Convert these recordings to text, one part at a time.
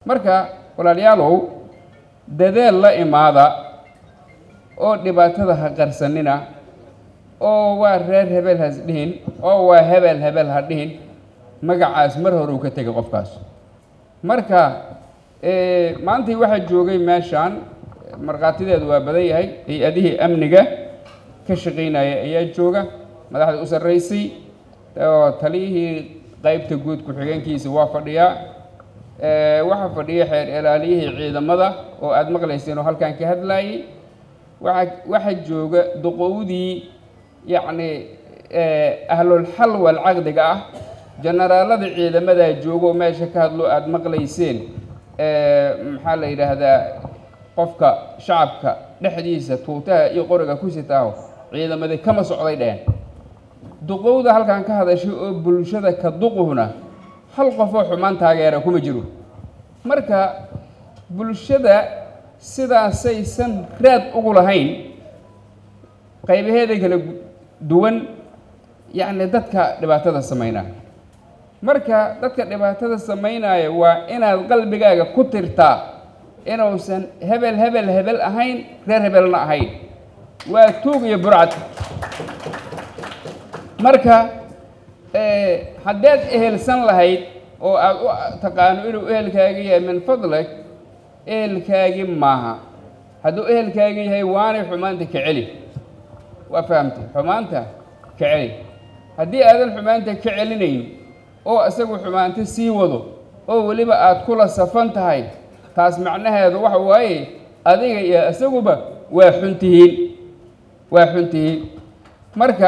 marka walaalayaalow dadeel la imaada oo dhibaatada ha qarsanina oo waa reer hebel has dhihin oo waa hebel hebel ha dhihin magacaas mar hore uu ka tegay qofkaas marka maantii waxaa joogay meeshaan markhaatideedu waa badan yahay hay-adihii amniga ka shaqaynaya ayaa jooga madaxda u sarraysay oo taliyihii qaybta guud ku-xigeenkiisa waa fadhiyaa waxaa fadhiya xeer ilaaliyihii ciidamada oo aada maqlayseen oo halkan ka hadlaayay waa waxaa jooga duqowdii yacni ahlulxal walcaqdiga ah jenaraalada ciidamadaa jooga oo meesha ka hadlo aada maqlayseen maxaa la yidhaahdaa qofka shacabka dhexdiisa tuutaha iyo qoriga ku sitaaho ciidamadii kama socday dheen duqowda halkan ka hadashay oo bulshada ka duquhna hal qofoo xumaan taageera kuma jiro marka bulshada sidaasaysan raad ugu lahayn qaybaheeda kala duwan yacni dadka dhibaatada samaynaya marka dadka dhibaatada samaynaya waa inaad qalbigaaga ku tirtaa inuusan hebel hebel hebel ahayn reer hebelna ahayn waa tuug iyo burcad marka haddaad ehelsan lahayd oo aada u taqaano inuu ehelkaagi yahay min fadlag ehelkaagi maaha hadduu ehelkaagi yahay waanay xumaanta ka celi waa fahamtay xumaanta ka celi haddii aadan xumaanta ka celinayn oo isagu xumaanta sii wado oo weliba aada kula safan tahay taas macnaheedu waxa waaye adiga iyo isaguba waa xun tihiin waa xun tihiin marka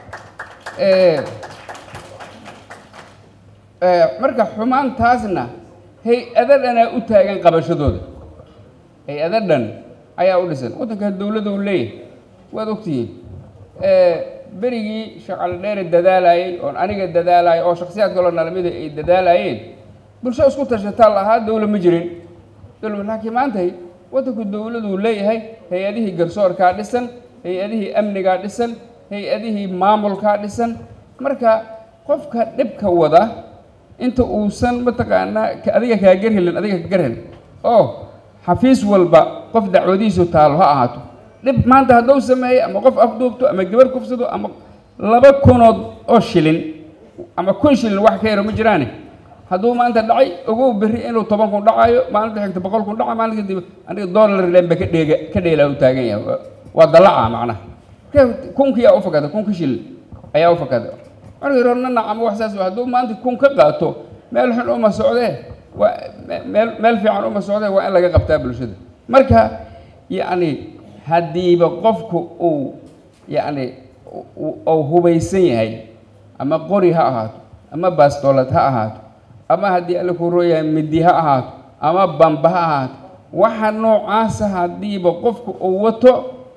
marka xumaantaasna hay-ado dhanaa u taagan qabashadooda hay-ado dhan ayaa u dhisan waddanka dowladda u leeyahay waad ogtihiin berigii shaqaldheere dadaalayay oon aniga dadaalayay oo shaksiyaad kaloo nalamida ay dadaalaayeen bulsho isku tashataa lahaa dowla ma jirin dowla laakiin maantay waddanku dowladuu leeyahay hay-adihii garsoorkaa dhisan hay-adihii amnigaa dhisan hay-adihii maamulkaa dhisan marka qofka dhibka wada inta uusan mataqaanaa adiga kaa garhelin adiga ka garhelin oo xafiis walba qof dacwadiisu taalo ha ahaato dhib maanta hadduu sameeyo ama qof afduubto ama gabar kufsado ama laba kunood oo shilin ama kun shilin wax ka yaro ma jiraane hadduu maanta dhacay ogow berri inuu toban kun dhacayo maalinta xigta boqol kun dhaca maalin kadib aniga dollar lenba ka dheega ka dheelaa u taagan yahay waa dalaca macnaha kunkiyaa u fakada kunka shilin ayaa u fakada markii horna nacamo wax saas hadduu maanta kun ka qaato meel xun uma socdee waa meel meel fiican uma socdee waa in laga qabtaa bulshada marka yacni haddiiba qofku uu yacni uu hubaysan yahay ama qori ha ahaato ama bastoolad ha ahaato ama haddii alla ku rooyahay midi ha ahaato ama bamba ha ahaato waxa noocaasa haddiiba qofku uu wato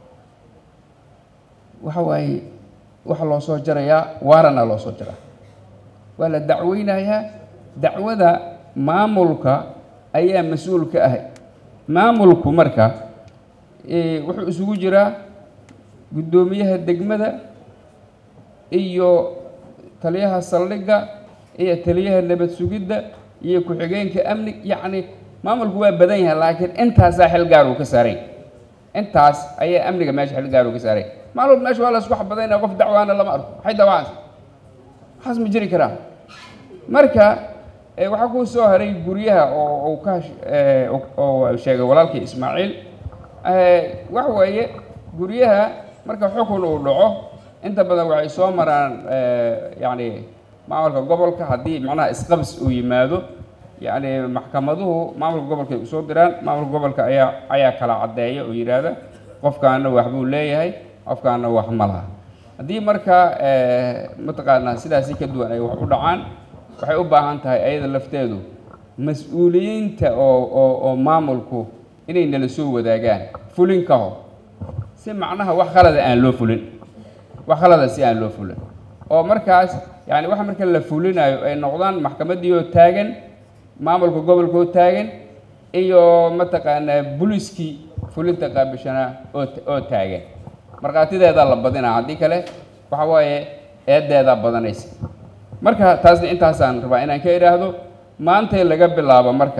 waxa waaye waxa loo soo jarayaa waarana loo soo jaraa waa la dacweynayaa dacwada maamulka ayaa mas-uul ka ahay maamulku marka wuxuu isugu jiraa guddoomiyaha degmada iyo taliyaha saldhigga iyo taliyaha nabad sugidda iyo ku-xigeenka amni yacni maamulku waa badan yahay laakiin intaasaa xil gaar uu ka saaray intaas ayaa amniga meesha xil gaar uu ka saaray maalmood meesha waa la isku xabadaynaya qof dacwaana lama arko maxay dawacaysa waxaas ma jiri karaa marka waxaa kuu soo haray guryaha oo uu ka oo sheegay walaalkii ismaaciil waxa weeye guryaha marka xukun uu dhaco inta badan waxay soo maraan yacni maamulka gobolka haddii macnaha isqabs uu yimaado yacni maxkamaduhu maamulka gobolka ay usoo diraan maamulka gobolka ayaa ayaa kala caddeeya oo yidhaahda qofkaana waxbuu leeyahay qofkaana wax ma laha haddii marka mataqaanaa sidaasi ka duwan ay wax u dhacaan waxay u baahan tahay ayada lafteedu mas-uuliyiinta oo oo oo maamulku inay nala soo wadaagaan fulin ka hor si macnaha wax khalada aan loo fulin wax khalada si aan loo fulin oo markaas yani waxa marka la fulinayo ay noqdaan maxkamaddii oo taagan maamulka gobolka oo taagan iyo mataqaanaa buliskii fulinta qaabishanaa oo oo taagan markhaatideedaa la badinaa haddii kale waxa waaye eedeedaa badanaysa marka taasna intaasaan rabaa inaan ka idhaahdo maantay laga bilaabo marka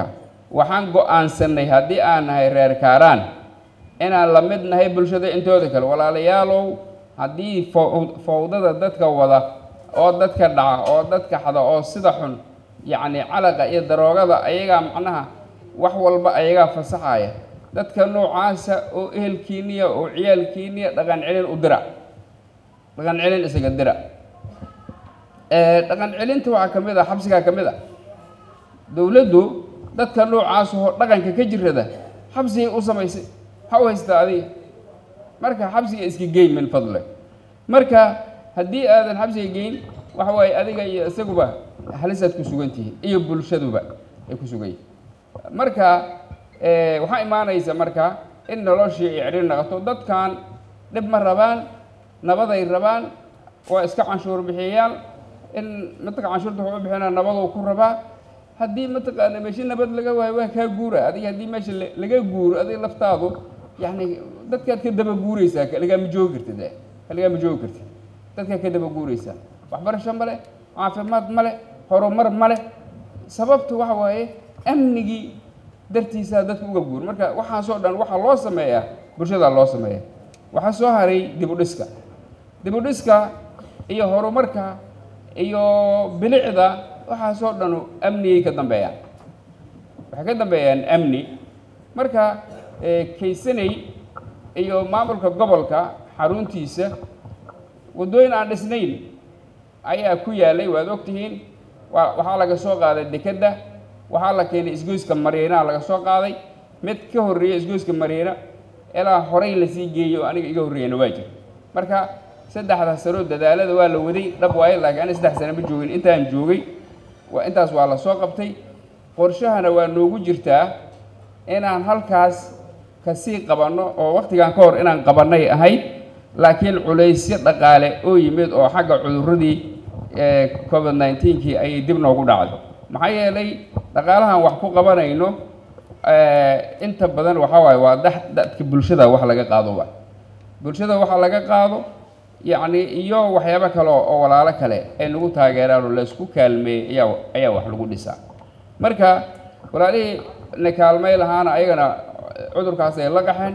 waxaan go-aansanay haddii aan nahay reer kaaraan inaan la mid nahay bulshada intooda kale walaalayaalow haddii fawdada dadka wada oo dadka dhaca oo dadka xada oo sida xun yacni calaqa iyo daroogada ayagaa macnaha wax walba ayagaa fasaxaya dadka noocaasa oo ehelkiiniya oo ciyaalkiiniya dhaqan celin u dira dhaqan celin isaga dira dhaqan celinta waxaa ka mid a xabsigaa ka mid a dowladdu dadka noocaas oo dhaqanka ka jirada xabsigay u samaysay maxaa u haystaa adiga marka xabsiga iska geyn min fadle marka haddii aadan xabsiga geyn waxa waaye adiga iyo isaguba halisaad ku sugan tihiin iyo bulshaduba ay ku sugan yihin marka waxaa imaanaysa marka in noloshii ay cidhiir naqato dadkan dhib ma rabaan nabaday rabaan waa iska canshuur bixiyayaal in mataqaa canshuurta wuxuu u bixinaa nabaduu ku rabaa haddii mataqaana meesha nabad laga waayo waa kaa guura adiga haddii meesha laga guuro adiga laftaadu yacni dadkaad ka daba guuraysaa kaligaa ma joogi kartid kaligaa ma joogi kartid dadkaad ka daba guuraysaa waxbarasho male caafimaad male horumar male sababta waxa waaye amnigii dartiisaa dadka uga guur marka waxaasoo dhan waxaa loo sameeyaa bulshadaa loo sameeya waxaa soo haray dib u dhiska dib u dhiska iyo horumarka iyo bilicda waxaasoo dhanu amnigay ka dambeeyaan waxay ka dambeeyaan amni marka kaysanay iyo maamulka gobolka xaruntiisa waddooyin aan dhisnayn ayaa ku yaalay waad ogtihiin waa waxaa laga soo qaaday dekedda waxaa la keenay isgoyska mariinaa laga soo qaaday mid ka horreeya isgoyska mariina ilaa horay lasii geeyo aniga iga horreeyana waa jir marka saddexda sano dadaalada waa la waday dhab waaye laakiin ani saddex sano ma joogin intaan joogay waa intaas waa la soo qabtay qorshahana waa noogu jirtaa inaan halkaas kasii qabanno oo wakhtigan ka hor inaan qabannay ahayd laakiin culaysyo dhaqaale oo yimid oo xagga cudurradii covid nineteen-kii ayay dib noogu dhacday maxaa yeelay dhaqaalahan wax ku qabanayno inta badan waxaa waaye waa da dadka bulshada wax laga qaado wa bulshada waxa laga qaado yacni iyo waxyaabo kale oo walaalo kale ay nagu taageeraan oo laysku kaalmeeyey ayaa ayaa wax lagu dhisaa marka walaalihii na kaalmay lahaana ayagana cudurkaas ay la qaxeen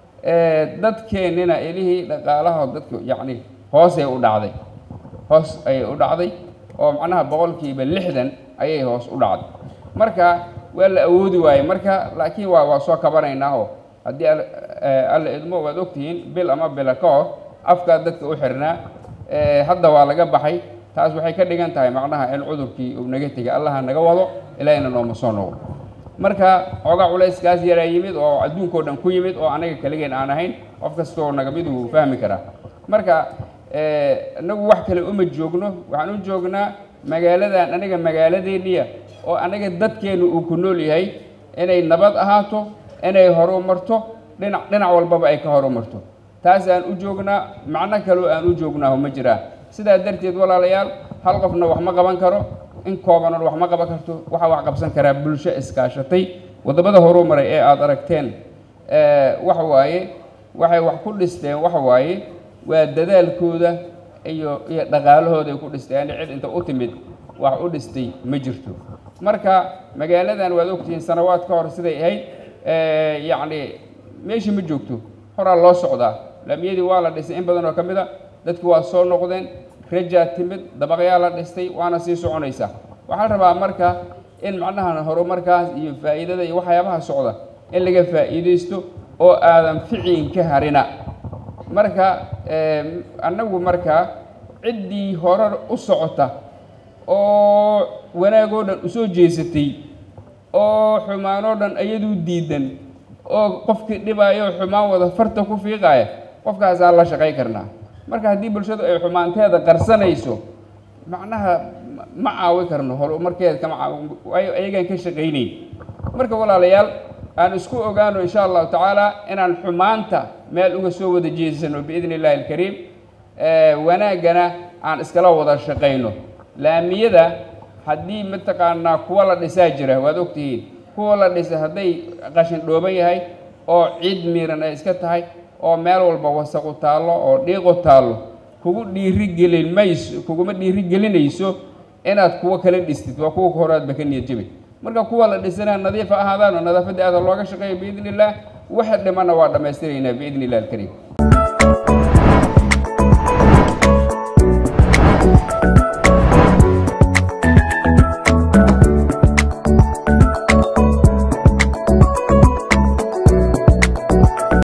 dadkeennina ilihii dhaqaalaha dadka yacni hoosay u dhacday hoos ayay u dhacday oo macnaha boqolkiiba lixdan ayay hoos u dhacday marka waa la awoodi waayey marka laakiin waa waa soo kabanaynaa oo haddii alla idmo waad ogtihiin bil ama bila ka hor afkaa dadka u xirnaa hadda waa laga baxay taas waxay ka dhigan tahay macnaha in cudurkii uu naga tegay allaha naga wado ilaahina nooma soo noqdo marka xoogaa culayskaas yaraa yimid oo adduunkao dhan ku yimid oo anaga kaligeen aan ahayn qof kastaoo naga mid uu fahmi karaa marka inagu wax kale uma joogno waxaan u joognaa magaaladan aniga magaaladeeniya oo anaga dadkeennu uu ku nool yahay inay nabad ahaato inay horumarto dhinac dhinac walbaba ay ka horumarto taasaan u joognaa macno kaloo aan u joognaaho ma jiraa sidaa darteed walaalayaal hal qofna wax ma qaban karo in koobanan wax ma qaban karto waxaa wax qabsan karaa bulsho iskaashatay waddamada horumaray ee aada aragteen waxa waaye waxay wax ku dhisteen waxa waaye waa dadaalkooda iyo iyo dhaqaalahooda ay ku dhisteen cid inta u timid wax u dhistay ma jirto marka magaaladan waad ogtihiin sanawaad ka hor siday ahayd yacni meeshii ma joogto horaa loo socdaa laamiyadii waa la dhisay in badan oo ka mid a dadki waa soo noqdeen rajaa timid dabaqyaa la dhistay waana sii soconaysaa waxaa la rabaa marka in macnaha horumarkaas iyo faa'iidada iyo waxyaabaha socda in laga faa'iidaysto oo aadan ficiin ka harina marka annagu marka ciddii horar u socota oo wanaagoo dhan usoo jeesatay oo xumaanoo dhan iyaduu diidan oo qofkii dhibaayo xumaan wada farta ku fiiqaaya qofkaasaan la shaqay karnaa marka haddii bulshadu ay xumaanteeda qarsanayso macnaha ma caawi karno horumarkeeda kama caawi waayo ayagaan ka shaqaynayn marka walaalayaal aan isku ogaano insha allahu tacaala inaan xumaanta meel uga soo wada jeesano biidni illahi alkariim wanaaggana aan iskala wada shaqayno laamiyada haddii mataqaanaa kuwa la dhisaa jira waad ogtihiin kuwa la dhisa hadday qashin dhooban yahay oo ciid miiran ay iska tahay oo meel walba wasaqu taallo oo dhiiqu taallo kugu dhiirigelin mayso kuguma dhiirigelinayso inaad kuwo kala dhistid waa kuwa horaadba ka niyad jabi marka kuwa la dhisanaa nadiif ha ahaadaan oo nadaafadda aada looga shaqeeya biidni illaah waxa dhimanna waa dhammaystiraynaa biidni illah alkariim